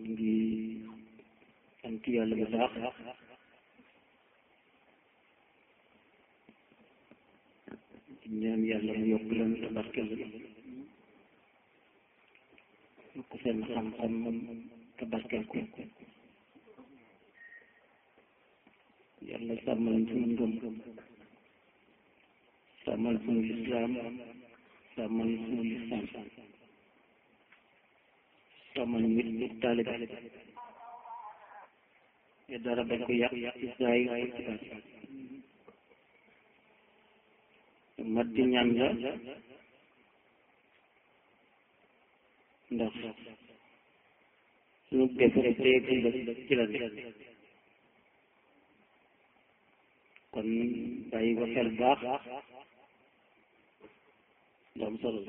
ñu ngi sant yàlla bu baax di ñaan yàlla mu yokk leen te barkeel yokk seen xam-xam te barkeel ko yàlla sàmmal suñu ngëm sàmmal suñu lislaam sàmmal suñu lislaam sàmmal nit ñi taalibe te dara bañ ko yàq ci saay ak ci baat mat di ñaan la ndax suñu def rek tey ci la kon bàyyi ko xel baax lu am solo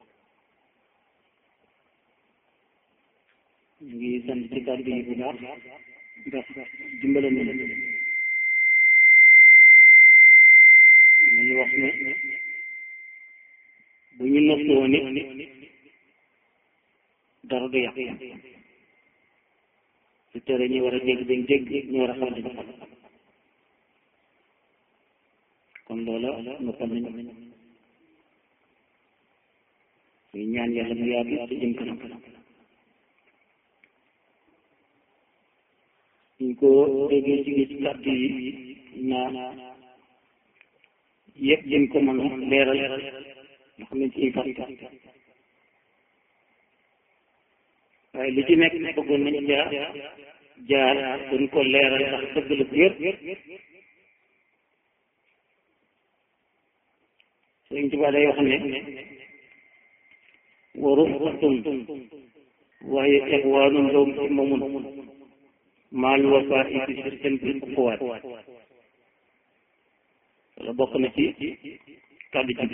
ñu ngi sant ci kàddu yi bu baax ndax dimbale na nañu wax ne bu ñu noppi woon it dara du yàq su tere ñu war a dégg dañ dégg ñu war a xam dañ xam kon loola noppal nañu ñu ñaan yàlla mu yaatu te jëm kanam ñu ko déggee ci gis kàddu yi naa yëpp jëm ko mën a leeral nga xam ne ci fàtta waaye li ci nekk bëggoon nañ jaar jaar gën ko leeral ndax dëgg la bu wér Sëriñ Tuubaa day wax ne wa rufqatun waaye ixwaanun lawm himmamun maal wafaa'i bi sirtin bil uxuwaat wala bokk na ci kàddu ci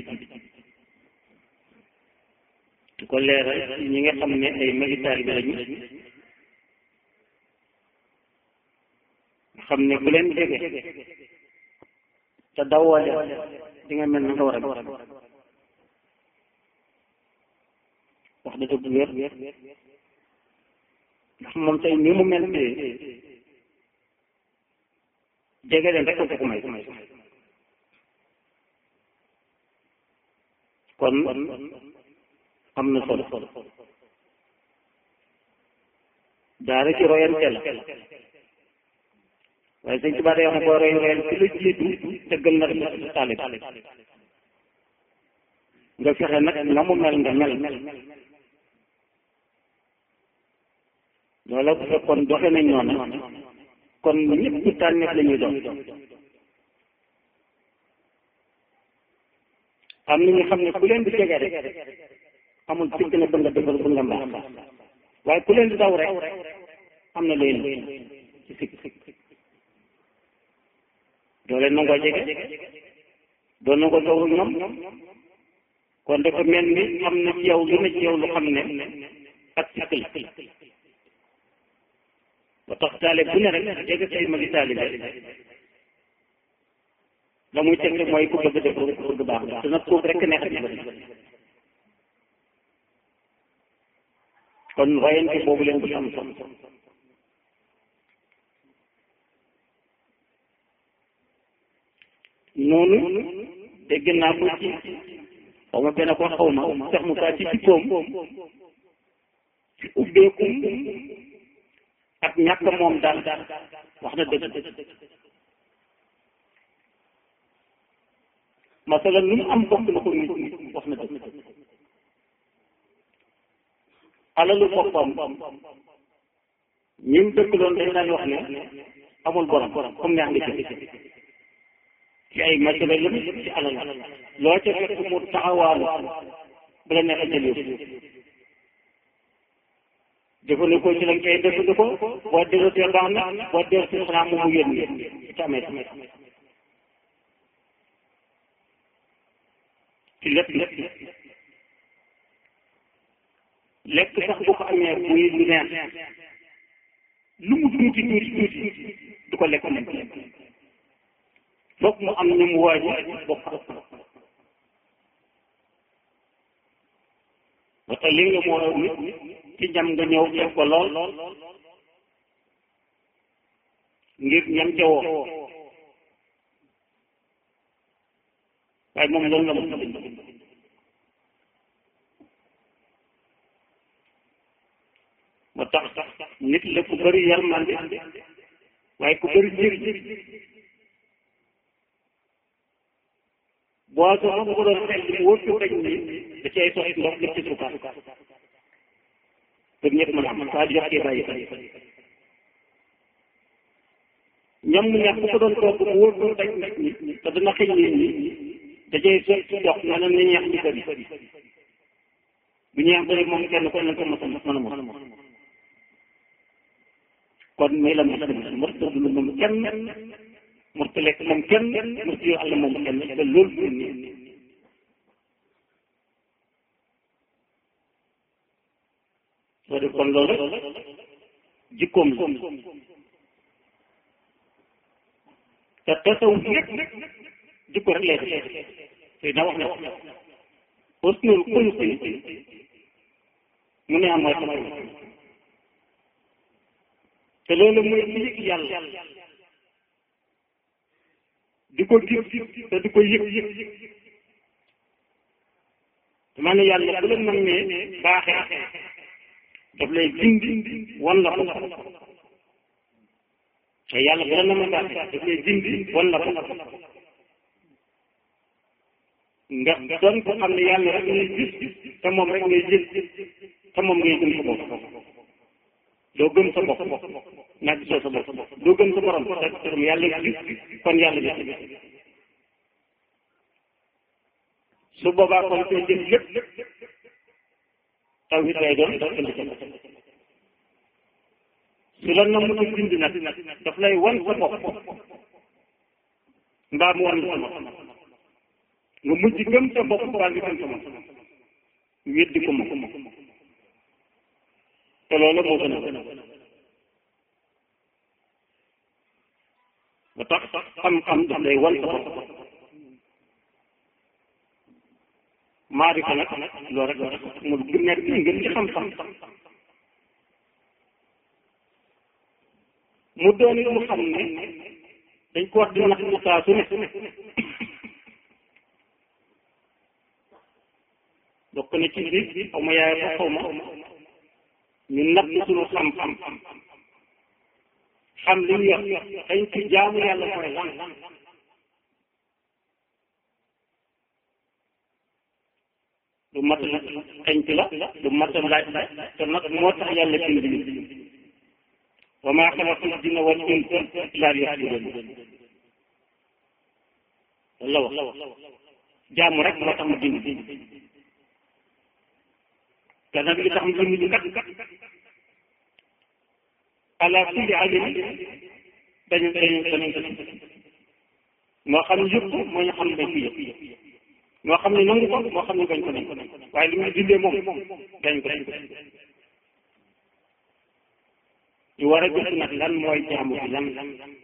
di ko leeral ñi nga xam ne ay magi taalibe lañu xam ne bu leen jege te dawoo leen di nga mel na nga war a wax da dëgg wér ndax moom tey ni mu mel tey jege leen rek ko ko may kon am na solo daara ci royante la waaye sëñ Tuubaa day wax ne boo roy royal ci la jiitu dëggal na rek sa taalib nga fexe nag na mu mel nga mel loola bu fekkoon doxe nañ noonu kon ñëpp tànneef la ñuy doon am na ñu xam ne ku leen di jege rek amul sikk ne bëgg nga defal bëgg nga mbaax waaye ku leen di daw rek am na leen ci sikk doo leen nangoo jege doo nangoo toog ñoom kon dafa mel ni am na ci yow lu ne ci yow lu xam ne ak sikk la ba tax taale bu ne rek jege say magi taalibe la muy teg mooy ku bëgg def ku bëgg baax te nag foofu rek neex ci bëri kon royante boobu leen bu am solo noonu dégg naa ko ci xaw ma benn ko xaw ma sax mu kaa ci jikkoom ci ubbeeku ak ñàkk moom daal wax na dëgg masala lu mu am bokk na ko nit wax na dëgg alalu boppam ñi mu dëkk loon dañ daan wax ne amul borom comme neex nga jëf ci ay masala lu ci alal loo ca fekk mu taxawaalu bu la neexee jël yóbbu jëfandikoo ci lañ koy jëfandikoo boo delloo baax na boo delloo ci xanaa moom mu yónni ci amee ci lépp lépp lekk sax bu ko amee muy lu neex lu mu tuuti tuuti tuuti du ko lekk lekk foog mu am ñu mu waaj bokk ba tax li nga moo nit ci jam nga ñëw def ko lool ngir ñam ca woo waaye moom loolu la mos a bind moo tax nit la ku bëri yërmande waaye ku bëri jër boo soxla bu ko doon xel li wóor ko dañ ni da cay soxit ndox def ci suukar pour ñëpp mën a am saa di yokkee bàyyi ñam mu ñax bu ko doon toog mu wóor ko dañ nit ñi te dana xëy nit ñi da cay soxit ndox na na ni ñax ñu bëri bu ñeex bëri moom kenn ko ne ko mos a mos mën a mos kon muy la mos a mos a dund moom kenn mos a lekk moom kenn mos a yor àll moom kenn te loolu du nii soo def kon loolu jikkoom la te tasaw yëpp jikko rek lay def te na wax ne husnul xuluqi mu ne am mooy xam te loolu mooy li yëg yàlla di ko gis te di ko yëg dama ne yàlla bu la mën ne baaxee daf lay dindi wan la ko te yàlla bu la na ma baaxee daf lay dindi wan la ko nga doon ko xam ne yàlla rek ngay gis te moom rek ngay jël te moom ngay gëm sa bopp doo gëm sa bopp nag gisoo sa bopp doo gëm sa borom te te yàlla gis kon yàlla gis su boobaa kon seen jëf lépp taw it lay doon daf indi sa bopp su la namm ko bind nag daf lay wan sa bopp mbaa mu wan sa bopp nga mujj gëm sa bopp mbaa nga gëm sa bopp weddi ko ma te loolu moo gën a ba tax xam-xam daf lay wan sa bopp maarifa nag loolu rek la mu nekk ngeen ci xam-xam mu doon it mu xam ne dañ ko wax di nax mu saa su ne bokk na ci biir xaw ma yaay ko xaw ma ñu natt suñu xam-xam xam li ñu yor dañ ci jaamu yàlla mooy lan du mat la xañ ci la du mat laaj te nag moo tax yàlla bind nit wa maa xalaqtul jinna wal insa illaa liya'buduun la wax jaamu rek moo tax mu bind te nag li tax mu bind ñu kat ala kulli alim dañu dañu dañu moo xam yëpp moo ñu xam ne dañ ko yëpp moo xam ne nangu ko moo xam ne bañ ko nañ waaye li muy dindee moom dañ ko dañ ko ñu war a gis nag lan mooy jaamu bi lan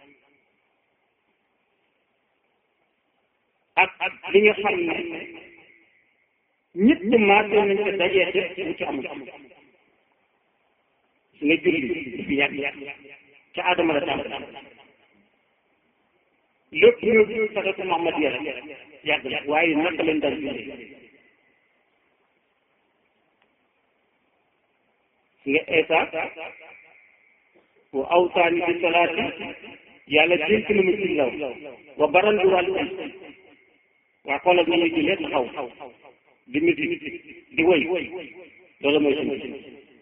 ak ak li nga xam ne ñëpp ñu maase nañ ko dajee def mu ci amul su nga julli fi yàgg ca Adama la tàmm lépp ñëw sadatu Muhammad ya rek yàgg la waaye naka leen daan jullee nga Eesa wa awsaani bi salaati yàlla dénk na ma ci law wa baran bi wàllu ay waa xoolal na muy jullee taxaw di miti di woy loolu mooy suñu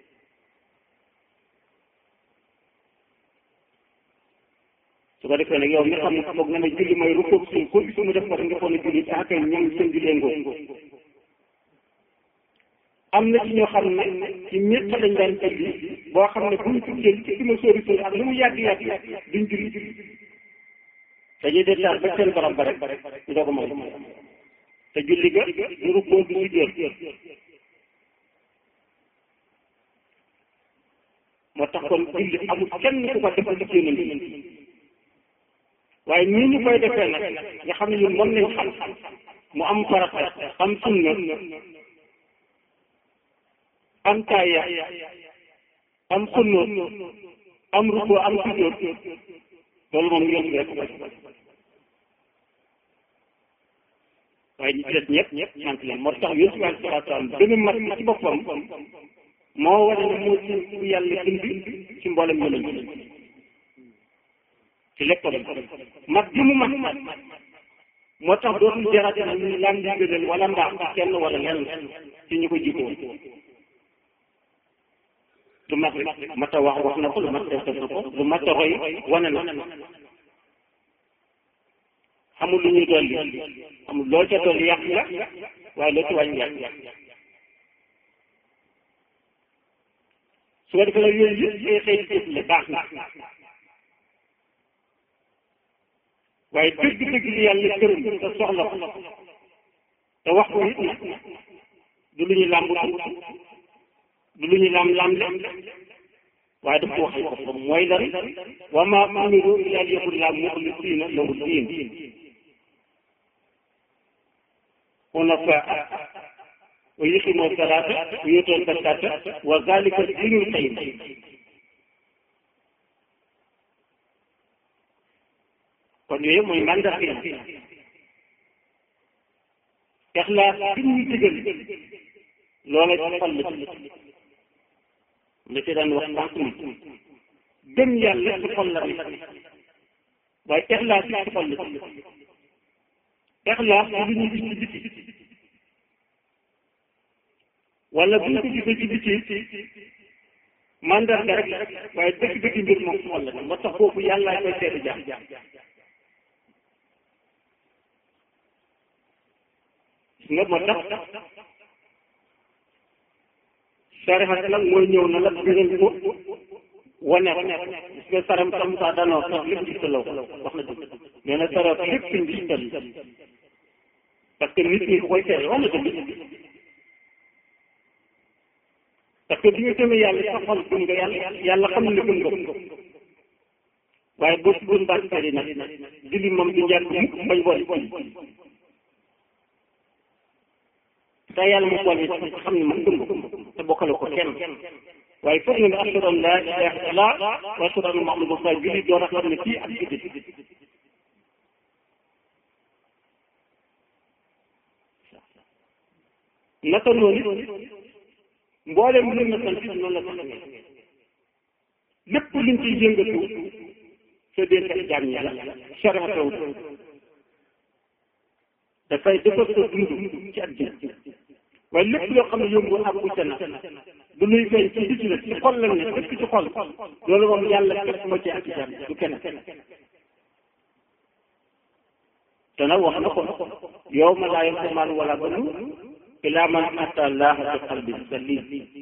su ko defee nag yow mi xam ne foog nga ne julli mooy rukkoo suñ ko su mu def ko nga foog ne julli daa koy ñoom seen jullee ngoo am na ci ñoo xam ne ci ñett lañ daan julli boo xam ne buñ tuddee ci ma sóori sóori ak lu mu yàgg yàgg duñ julli dañuy détaar ba seen borom ba rek ñu doog a may te julli ga du rukkoo du sujjóot moo tax kon julli amul kenn ku ko defal ci yonent waaye nii ñu koy defee nag nga xam ne ñun moom lañ xam mu am farata am sunna am taaya am xunnoot am rukkoo am sujjóot loolu moom yomb rek ko waaye ñi ci des ñëpp ñëpp sant leen moo tax yonent bi alayhi salaatu salaam gën a mat ci boppam moo wane ne moo ci ku yàlla bind ci mboolem yonent ci lépp mat gi mu mat moo tax dootul jarate na ñu laan di gënal wala mbaax kenn wala lenn ci ñu ko jiite woon lu mat mat a wax wax na ko lu mat def na ko lu mat a roy wane na xamul lu ñuy dolli xamul loolu ca dolli yàq la waaye loo ci wàññi yàq su ko defee nag yooyu yëpp ay xëy la baax na waaye dëgg-dëgg li yàlla këram te soxla ko te wax ko it du lu ñu làmb du lu ñu lam lam waaye daf ko waxal ko mooy lan wa maa umiru illaa liya'budullaaha muxlisiina lahu diin hunafaa wa yuqiimu salaata wa yu'tuuna zakaata wa zaalika diinul qayyim kon yooyu mooy mandarga yi ixlaas bi ñu digal loola ci xol la la ci daan wax sànq ni gëm yàlla ci xol la nekk waaye ixlaas ci xol la ixlaas lu ñu gis ci biti wala bu ñu ko gisee ci biti mandarga rek waaye dëgg-dëgg mbir moom ci xol la moo tax foofu yàlla koy seeti jaam nga moo tax sarihat nag mooy ñëw na la biral ko wane ko gis nga saram sam sa danoo sax lépp gistaloo wax na dëgg nee na sarat lépp suñ gistal parce que nit ñi ko koy seere wax na dëgg parce que bi nga gëmee yàlla sa xol gëm nga yàlla yàlla xam ne gëm nga waaye boo si gën baat sari nag julli moom du njàkk mukk bañ boole te yàlla mu boole ci xam ne man gëm ko te bokkale ko kenn waaye foog nga ne ashhadu an laa ilaaha illallaah wa ashhadu anna Muhammadan rasuulullaah julli door a xam ne kii ak jullit naka noonu mboolem lu na sant noonu la sant lépp luñ ciy yëngatu sa dénk jaam ñi la sharataw dafay defar sa dund ci àddina waaye lépp loo xam ne yomb ak uute na du luy feeñ ci biti la ci xol la ne dëkk ci xol loolu moom yàlla képp moo ci ak jaam du kenn te nag wax na ko yow ma laa yanfa'u maalun wala banuun illaa man ataa Allaaha bi qalbin saliim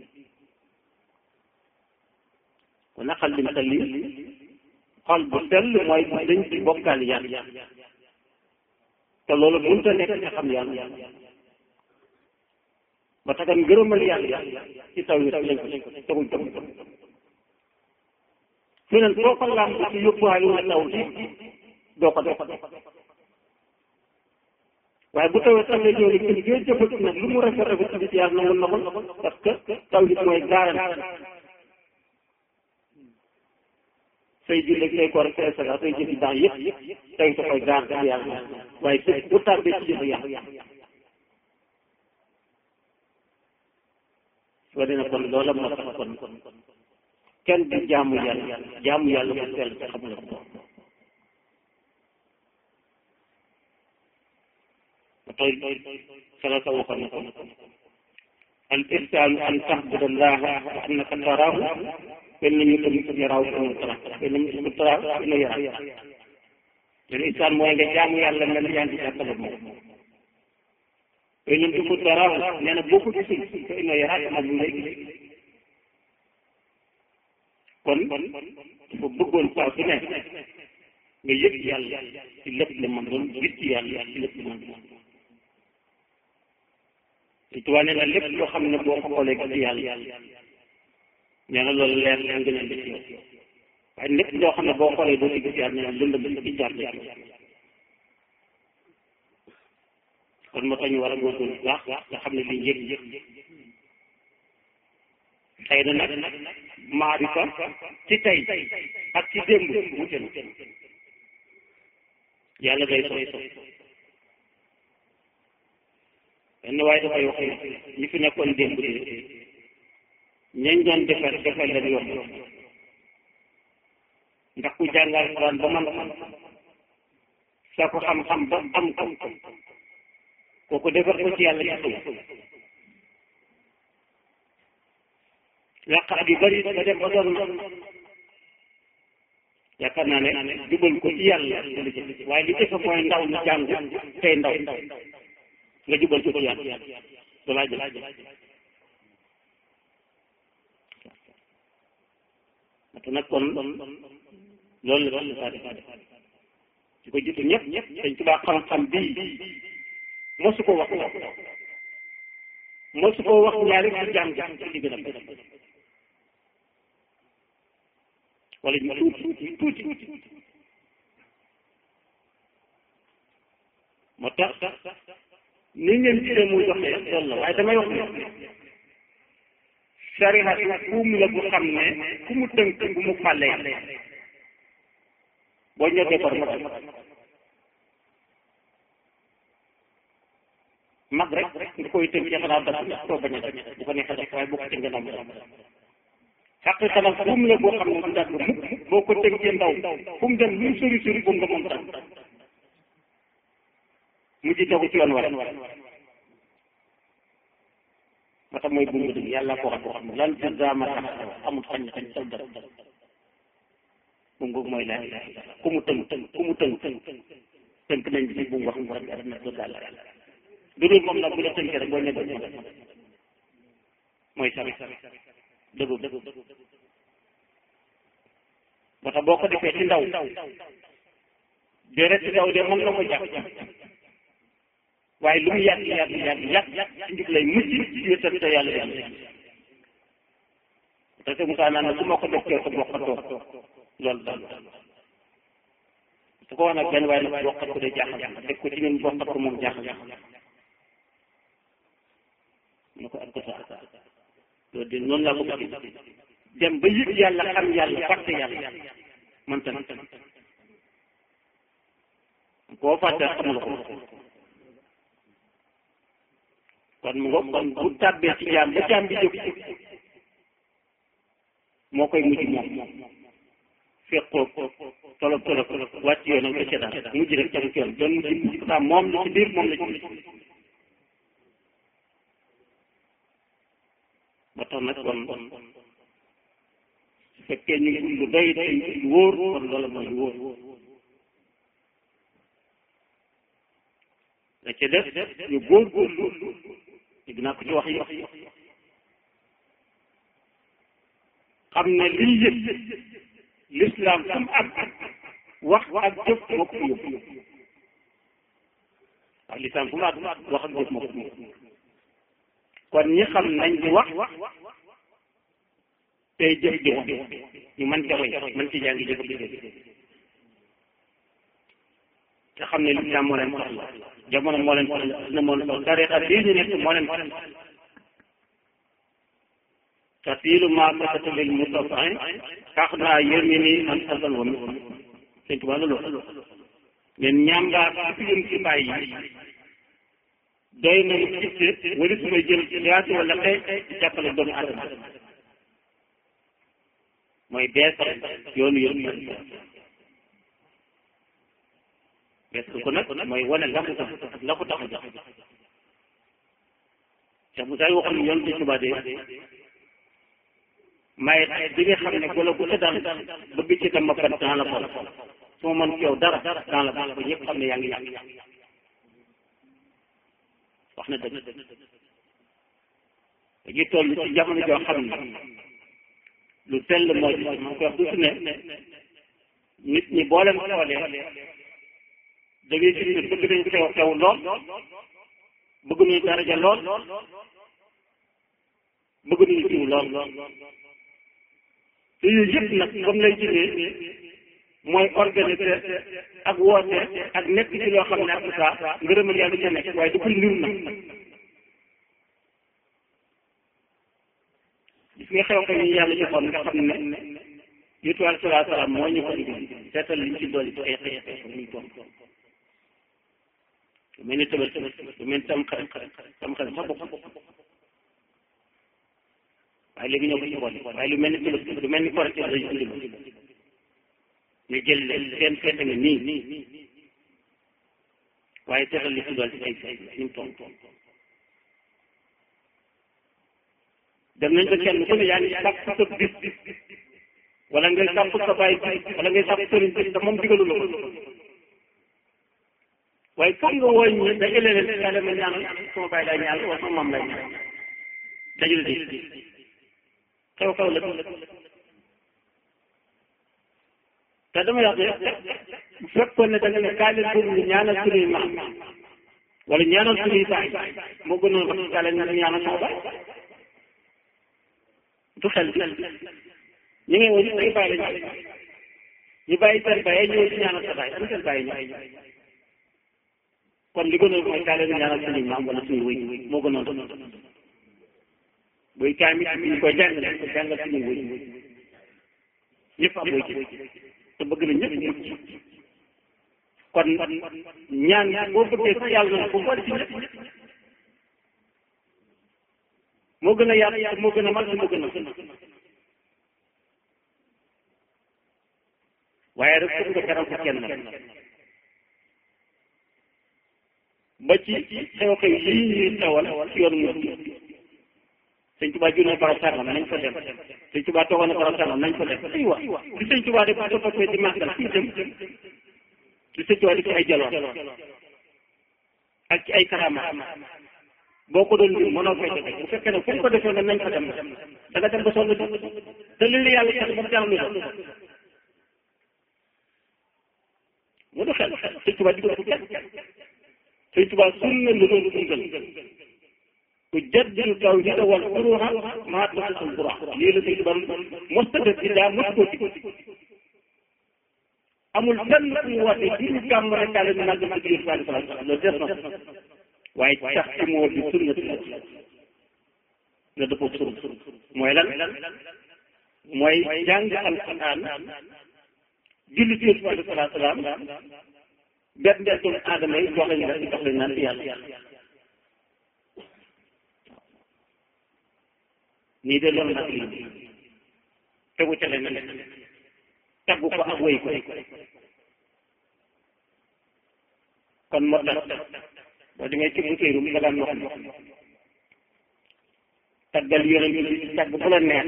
kon nag qalbin saliim xol bu sell mooy bu dañ ci bokkaal yàlla te loolu mënut a nekk nga xam yàlla ba tax ngërëmal yàlla ci taw yi lañ ko teguñ teguñ fi neen soo ko laam ci yóbbuwaale wala taw ci doo ko def waaye bu tawee taw ñëw ne kër gee jëfati nag lu mu rafet rafet ci yàlla nangu na ko parce que taw yi mooy gaaran say julli say koor say saga say jëfi baax yëpp taw yi koy gaar ci yàlla waaye bés bu tàbbee ci jëf yàlla soo dina kon loola moo tax kon kenn du jaamu yàlla jaamu yàlla bu sell te xam na ko tey sala sa waxoon na ko al ihsaanu an tahbuda allaha ka annaka taraahu fa in lam takun yaraahu fa innahu yaraak fa in lam takun taraahu fa innahu yaraak te ihsaan mooy nga jaamu yàlla mel yaa ngi jàppale moom fa in lam takun taraahu nee na boo ko gisul fa innahu yaraak moom mu lay gis kon dafa bëggoon saa su ne nga yëg yàlla ci lépp li man doon gis ci yàlla ci lépp li man doon te tubaab nee na lépp loo xam ne boo ko xoolee gis yàlla nee na loolu leer leen gën a def yow waaye lépp loo xam ne boo xoolee doo ci gis yàlla nee na lëndëm ci jaar jaar kon moo tax ñu war a góorgóorlu bu baax nga xam ne lii yëg yëg xëy na nag maarifa ci tey ak ci démb wute na yàlla day sos benn waaye dafay wax ne ñi fi nekkoon démb de ñañ doon defar defar leen yomb ndax ku jàngal Alxuraan ba man xam sa ko xam-xam ba am ko kooku defar ko ci yàlla ci suuf yàqaat yu bari nga dem ba doon yaakaar naa ne jubal ko ci yàlla lu ci waaye li ci mooy ndaw ñu jàng tey ndaw nga jubal ko ci yàlla dalaa jël te nag kon loolu la loolu la saa def ci ko jiitu ñëpp dañ tubaa xam-xam bii mosu ko wax mosu ko wax ñaari ci jàng ci gën a wala ñu tuuti tuuti tuuti moo tax ni ngeen gisee muy doxee loolu la waaye damay wax ne sariha buum la bu xam ne ku mu tënk bu mu fàllee boo ñëwee par mag mag rek nga koy tënk ci xanaa dara ndax koo bañ a def bu ko neexee def waaye boo ko tënkee ndaw xaqiqa nag buum la boo xam ne du dagg mukk boo ko tënkee ndaw fu mu dem lu mu sori sori buum nga moom tam mu ji tegu ci yoon war moo tax mooy buum nga dëgg yàlla ko wax ko xam lan ci zaama tax amul xañ xañ saw dara buum googu mooy laa ilaha illa ku mu tënk ku mu tënk tënk nañ ci buum wax mu rek aduna do daal du dul moom nag bu la tënkee rek boo ñëwee mooy sami dëggu dëggu moo tax boo ko defee ci ndaw déret ci ndaw de moom la ko jàpp waaye lu mu yàgg yàgg yàgg yàgg ci njub lay mujj ci wétal te yàlla yàlla te te Moussa naan na su ma ko def kee ko bokkatoo loolu daal su ko wax nag benn waaye nag bokkat ko de jaaxal def ko ci ñun bokkat ko moom jaaxal mu ko ak ko sax loolu de noonu laa ko bëgg dem ba yëg yàlla xam yàlla fàtte yàlla man tam koo fàtte xamul ko kon mu ngo kon bu tàbbee ci jaam ba jaam bi jóg moo koy mujj moom fekkoo tolob tolob wàcc yoonam ba ca daal mujj rek ca yoon doon mujj mujj ko moom la ci biir moom la ci ba tax nag kon su fekkee ñu ngi lu doy doy lu wóor kon loolu mooy lu wóor la ca def ñu góor góorlu dégg naa ko ci wax yi xam ne lii yëpp l'islam fu mu ak wax ak jëf moo ko fi yóbbu waaw l'islam fu mu ak wax ak jëf moo ko fi yóbbu kon ñi xam nañ di wax tey jëf di wax ñu mën ca roy mën ci jàngi jëf di te xam ne lislaam moo leen soxla jamono moo leen soxla na moo leen soxla tariqa bii ñu nekk moo leen soxla tasilu ma sakata lil mustafin tax naa yërmi ni an asal wa mi sëñ Tuubaa loolu leen ñaam ngaa ci yëm ci bàyyi doy na mu itte wala su may jël yaatu wala xëy di jàppale doomu adama mooy beesal yoonu yërmi bees ko nag mooy wane la mu tax la ko tax a jox Cheikh Moussa waxoon yoon bi Tuubaa de may bi nga xam ne golo gu ca dal bëgg ci tam mappat dans la pol su ma mën ci yow dara dans la pol ba ñëpp xam ne yaa ngi yàq wax na dëgg dañuy toll ci jamono joo xam ne lu tell moo ci ma koy wax du su ne nit ñi boo leen xoolee da ngay gis ne bëgg nañu teew teew lool bëgg nañu daraja lool bëgg nañu jiw lool te yooyu yëpp nag comme lay jëlee mooy organiser ak woote ak nekk ci loo xam ne ak saa ngërëmal yàlla ca nekk waaye dafay niru nag gis nga xew xew yi yàlla joxoon nga xam ne yutu alayhi salaatu salaam moo ñu ko indi seetal liñ ci dolli ci ay xeex xeex muy toog lu mel ni tëbët lu mel ni tam xarit tam xarit sax bokk waaye léegi ñoo ko ci boole waaye lu mel ni tëbët lu mel ni korite dañu indi ma ñu jël leen seen feete nga nii waaye teral li ci doon ci ay ni mu toll dem nañ ba kenn ku ne yaa ngi sàpp sa bis wala ngay sàpp sa baay bis wala ngay sàpp sëriñ bis te moom digalu la ko waaye foog nga wooñ ñi dajale leen kaa dema ñaanal sama baay lay ñaanal wala sama maam lay ñaanal dajale di xew xew la te dama wax ne bu fekkoon ne da nga ne kaa leen pour ñu ñaanal suñuy maam wala ñaanal suñuy baay moo gënoon wax kaa leen ñaanal sama baay du xel bi ñu ngi woon ay bàyyi lañu ñu bàyyi seen bàyyi ñëw di ñaanal sa bàyyi am seen bàyyi ñëw kon li gënoon mooy kaa leen ñaanal suñuy maam wala suñuy wëy moo gënoon buy kaay mi ñu koy jàng dañ ko jàngal suñuy wëy ñëpp am wëy te bëgg na ñëpp mucc kon ñaan boo bëggee sax yàlla na ko boole ci ñëpp moo gën a yaatu moo gën a mag moo gën a waaye rek foog nga teral ko kenn ba ci xew-xew yii ñuy xewal ci yoonu mu sëñ Tuubaa jur na barab sàngam nañ ko dem sëñ Tuubaa toogoon na barab sàngam nañ ko dem aywa li sëñ Tuubaa def ko toppee di màggal fii dem li sëñ Tuubaa def ci ay jaloor ak ci ay karama boo ko doon lim mënoo fay def bu fekkee ne fu ñu ko defee ne nañ ko dem da nga dem ba sonn te li la yàlla sax ba mu jaral lu doon mu du xel sëñ Tuubaa digal ko kenn sëñ Tuubaa sunna la doon dundal ku jaddidu tawhida wal furuha maa tasul qura lii la sëñ Tuubaa mosta def ci daa mos ko ci amul fenn fu mu woote ci ñu gàmm rek daal di naan dama digg sallallahu alayhi wa sallam loolu des na waaye tax ci moo di sunna la dëppoo sunna mooy lan mooy jàng alquran julli ci Yonent bi sallallahu alayhi wa sallam benn benn doomu aadama yi jox lañu jox lañu naan ci yàlla nii de loolu nag lii tegu ca leen taggu ko ak wéy ko kon moo tax boo demee ci bu téerum nga daan wax taggal yonent bi tagg bu la neex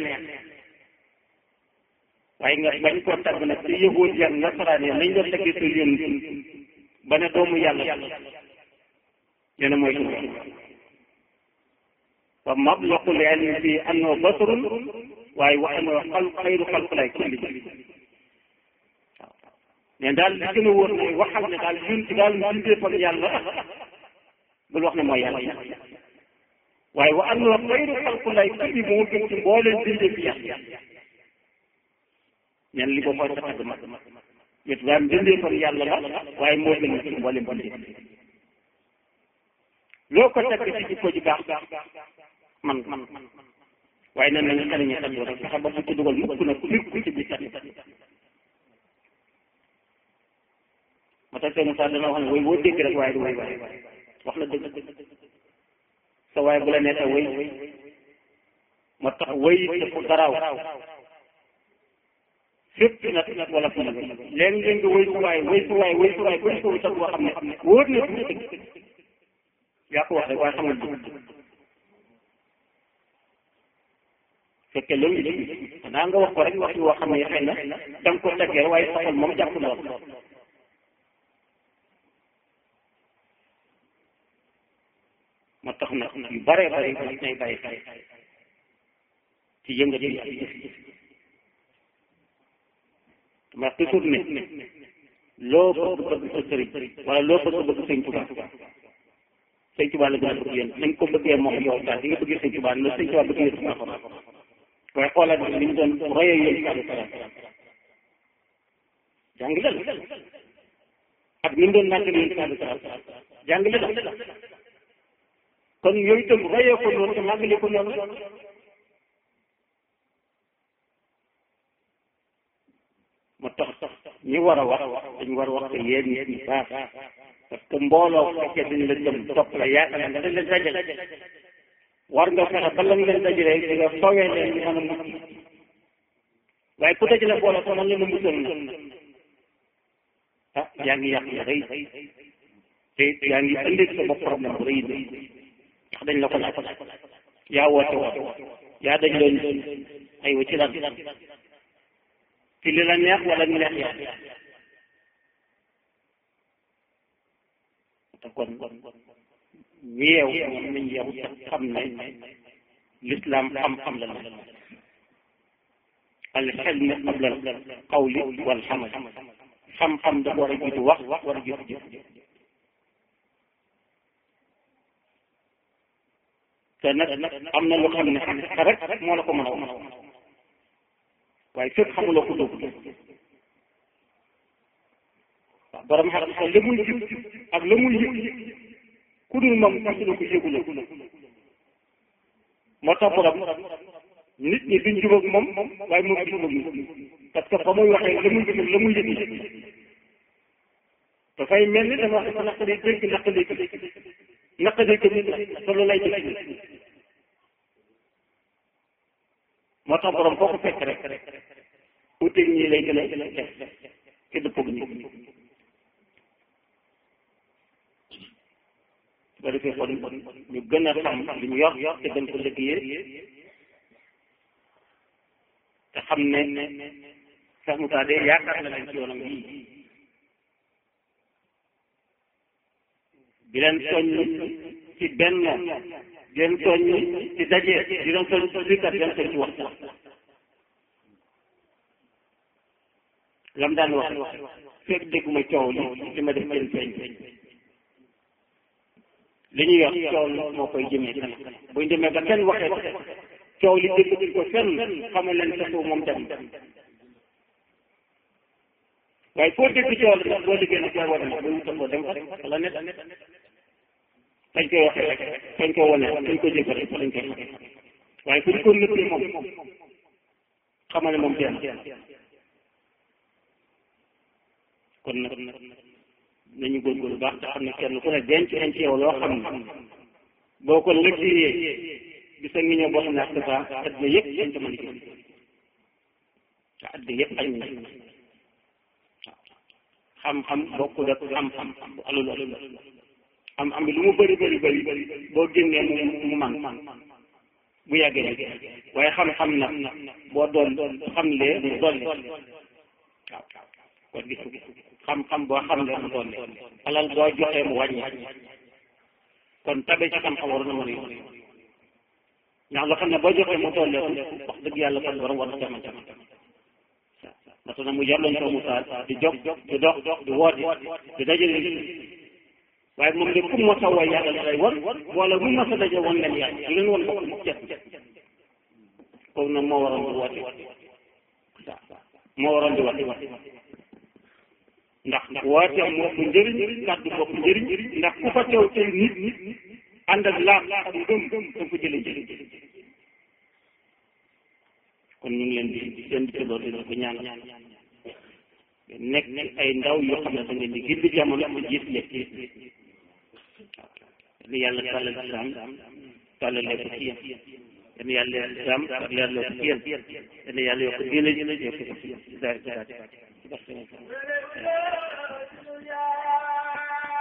waaye nga bañ koo tagg nag ci yëgoot yan nasaraan yi nañ doon taggee sa yonent ba ne doomu yàlla nee na mooy suñu wa mablaqul ilmi fii annahu basarun waaye wax mooy xal xayru xalqulaay kulli waaw mais daal li gën a wóor mooy waxal ne daal ñun ci daal mbindeefam yàlla bul wax ne mooy yàlla waaye wa annahu xayru xalqulaay kulli moo gën ci mbooleen bindee fi yàlla ñen li ko mooy sa tagg mag yét daal mbindeefam yàlla la waaye moo gën ci mbooleen bindee loo ko tagg ci jikko ji baax man man waaye nan nañu xariñe tagg rek fexe ba bu ci dugal mukk nag mukk ci biir tagg moo tax seen saa dana wax ne woy boo dégg rek waaye du woy waaye wax na dëgg sa waaye bu la neexee woy moo tax woy dafa garaaw fépp nag wala fu nag léegi ngeen nga woy su waay woy su waay woy su waay bëri ko sax boo xam ne wóor na du dëgg yaa ko wax rek waaye xamul dëgg fekke loolu dëgg xanaa nga wax ko rek wax yoo xam ne xëy na da nga ko teggee waaye saxal moom jàpp lool moo tax nag yu bare bare yi nay bàyyi xel ci yëngat yi ak jëf ma toujours ne loo bëgg bëgg sa sëriñ wala loo bëgg bëgg sëñ Tuubaa sëñ Tuubaa la gën a bëgg yéen nañ ko bëggee moom yow daal di nga bëggee sëñ Tuubaa la sëñ Tuubaa bëggee Tuubaa xam waaye xoolal ni ñu doon royee yéen ci àllu salaam jàngale la ak ni mu doon nàkk yéen ci àllu salaam jàngale la kon yooyu itam royee ko noonu te màggale ko noonu moo tax ñi war a wax dañu war a wax te yéen nit ñi baax parce que mbooloo fekkee dañ la jëm topp la yaakaar nga dañ leen dajale war nga fexe ba lañ leen dajale di nga fawee leen ñu mën a mucc waaye ku dajale mbooloo ko man leen a muccal na ah yaa ngi yàq ya rëy te yaa ngi indi sa bopp problème bu rëy ndax dañ la ko laaj yaa woote woote yaa dañ leen aywa ci lan ci li la neex wala ñu neex yaa te kon yeew moom nañ yeew te xam ne l'islam xam-xam la la al xelmi qabla al qawli wal xamal xam-xam dafa war a jiitu wax war a jiitu jëf te nag am na lu xam ne xaqiqa rek moo la ko mën a wax waaye fekk xamuloo ko dugg waaw borom xaqiqa la muy jub ak la muy yëg ku dul moom fasula ko yëgula moo tax borom nit ñi duñ jubag moom waaye moom du jubag nit parce que fa muy waxee la muy jub la muy yëg dafay mel ni dafa wax dafa naqari dégg naqari naqari ko nit la te loolu lay def moo tax borom foo ko fekk rek uteeg ñii lay gën a def ci dëppog ñi su ko defee kon ñu gën a xam li ñu yor te gën ko liggéeyee te xam ne sax mu de yaakaar na leen ci yoonam yii di leen soññ ci benn di leen soññ ci daje di leen soññ ci dikkat di leen soññ ci waxtaan lam daan wax fekk dégguma coow li li ma def seen feeñ li ñuy wax coow li moo koy jëmee kanam buñ demee ba kenn waxee coow li dégg ko fenn xamal leen taxu moom dem waaye foo dégg coow li nag boo liggéey nag yaa war a ne ba wutal ko dem fa wala net fañ koy waxee rek fañ ko wane fañ ko jëf rek fañ koy waxee waaye fu ñu ko nëppee moom xamal ne moom dem kon nag nañu góorgóorlu baax te xam ne kenn ku ne denc nañ ci yow loo xam ne boo ko liggéeyee gis nga ñëw boo xam ne ak dafa àddina yëpp dañ ko mën a gis te àddina yëpp añ nañ xam-xam bokkul ak xam-xam bu alul alul am am bi lu mu bëri bëri bëri boo génnee mu mu man bu yàggee rek waaye xam-xam nag boo doon xam lee mu dolli waaw kon gis xam-xam boo xam lee mu dolli alal boo joxee mu wàññi kon tabe ci xam-xam war na mën a yomb ndax loo xam ne boo joxee mu dolli wax dëgg yàlla kon borom war na jaman jaman parce que mu jar lañ ko mu taal di jóg di dox di woote di dajale waaye moom de ku mos a woy yàlla da lay won wala mu mos a daje woon leen yàlla di leen won bopp mu cet kooku nag moo waroon di woote moo waroon di woote ndax woote moo ko njëriñ kàddu moo ko njëriñ ndax ku fa teew tey nit nit ànd ak laaf ak ngëm da ko jëlee njëriñ kon ñu ngi leen di seen di tëddoo di ko ñaan nekk ay ndaw yoo xam ne da ngeen di gindi jamono ko jiit lekk ni yàlla tàllal islam tàllal leen ko ci yéen yéen yàlla islam ak leer loo ko ci yéen yéen yàlla yokk diine yokk ko ci yéen